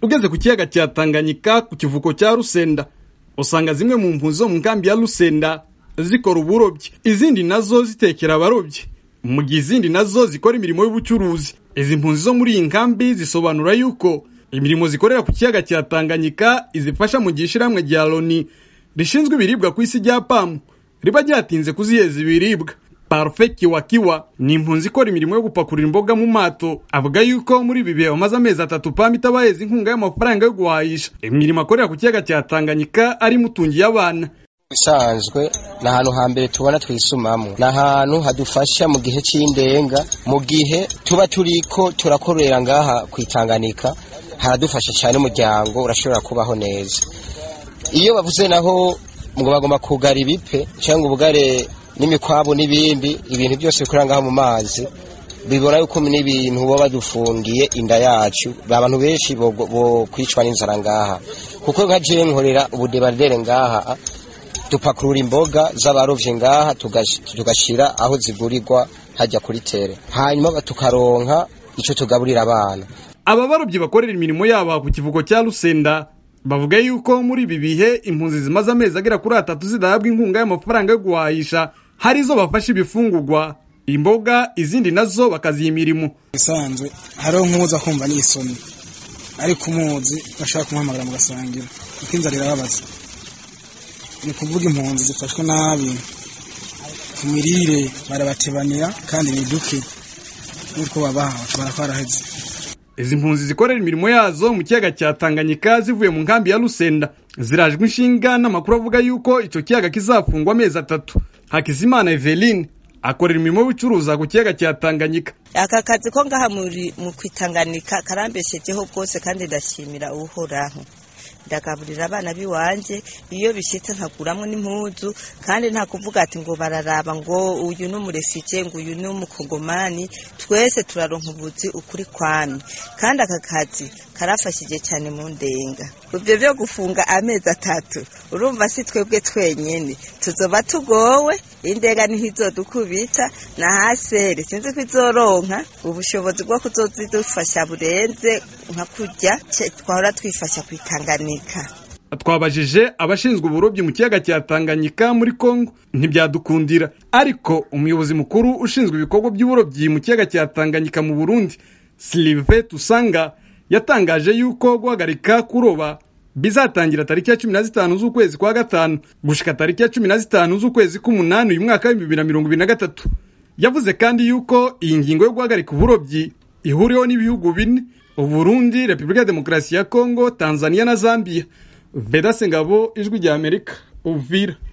ugeze ku kiyaga cya tanganyika ku kivuko cya rusenda usanga zimwe mu mpunzi zo mu nkambi ya rusenda zikora uburobyi izindi nazo zitekera abarobyi mu gihe izindi nazo zikora imirimo y'ubucuruzi izi mpunzi zo muri iyi nkambi zisobanura yuko imirimo zikorera ku kiyaga cya tanganyika izifasha mu gihe ishyirahamwe rya loni rishinzwe ibiribwa ku isi rya pamu riba ryatinze kuziheza ibiribwa parufe kiwakiwa ni impunzi ikora imirimo yo gupakurura imboga mu mato avuga yuko muri ibi bihe bamaze amezi atatu pamu itabaheza inkunga y'amafaranga yo guhahisha imirimo akorera ku kiyaga cya tanganyika ari imutungiye abana bisanzwe ni ahantu hambere tubona twisumamo ni ahantu hadufasha mu gihe cy'indenga mu gihe tuba turiko turakorera ngaha ku itanganika haradufasha cyane umuryango urashobora kubaho neza iyo bavuze naho ngo bagomba kugara ibipe cyangwa ubugare n'imikwabu n'ibindi ibintu byose bikorera ngaho mu mazi bibona yuko n'ibintu baba badufungiye inda yacu abantu benshi bo kwicwa n'inzara ngaha kuko nka jewe nkorera ubudebaridere ngaha dupakurura imboga z'abarovyi ngaha tugashira aho zigurirwa hajya kuri tere hanyuma tukaronka ico tugaburira abana aba barobyi bakorera imirimo yabo ku kivuko cya rusenda bavuga yuko muri ibi bihe impunzi zimaze amezi agera kuri atatu zidahabwa inkunga y'amafaranga yo guhahisha hari izo bafasha ibifungurwa imboga izindi nazo bakaziha imirimo bisanzwe hariho nk'uza kumva n'isoni ariko umuzi bashaka kumuhamagara mugasangira kuko inzara irababaza ni ukuvuga impunzi zifashwe nabi ku mirire barabatebanira kandi ni duke nk'uko babaha bakaba baraheze izi mpunzi zikorera imirimo yazo mu kiyaga cya tanganyika zivuye mu nkambi ya rusenda zirajwe inshinga n'amakuru avuga yuko icyo kiyaga kizafungwa amezi atatu hakizimana eveline akorera imirimo y'ubucuruza ku kiyaga cya tanganyika aka kazi ko ngaha mu kwitanganika karambeshejeho bwose kandi ndashimira uhoraho ndagaburira abana biwanje iyo bishitse nkaguramwo n'impuzu kandi nta kuvuga ati ngo bararaba ngo uyu ni umurefije ngo uyu ni umukongomani twese turaronka ubuzi ukuri kwami kandi aka kazi karafashije cyane mu ndenga ibyo byo gufunga amezi atatu urumva si twebwe twenyene tuzoba tugowe indenga niho izodukubita na haseri sinzi ko izoronka ubushobozi bwo kuzozidufasha burenze nka kurya twahora twifasha kwitangana twabajije abashinzwe uburobyi mu kiyaga cya tanganyika muri congo ntibyadukundira ariko umuyobozi mukuru ushinzwe ibikorwa by'uburobyi mu kiyaga cya tanganyika mu burundi silive tusanga yatangaje yuko guhagarika kuroba bizatangira tariki ya cumi na zitanu z'ukwezi kwa gatanu gushika tariki ya cumi na zitanu z'ukwezi k'umunani uyu mwaka w'ibihumbi bibiri na mirongo ibiri na gatatu yavuze kandi yuko iyi ngingo yo guhagarika uburobyi ihuriweho n'ibihugu bine uburundi repubulika ya demokarasi ya kongo tanzania na zambia vedase ngabo ijwi rya amerika uvira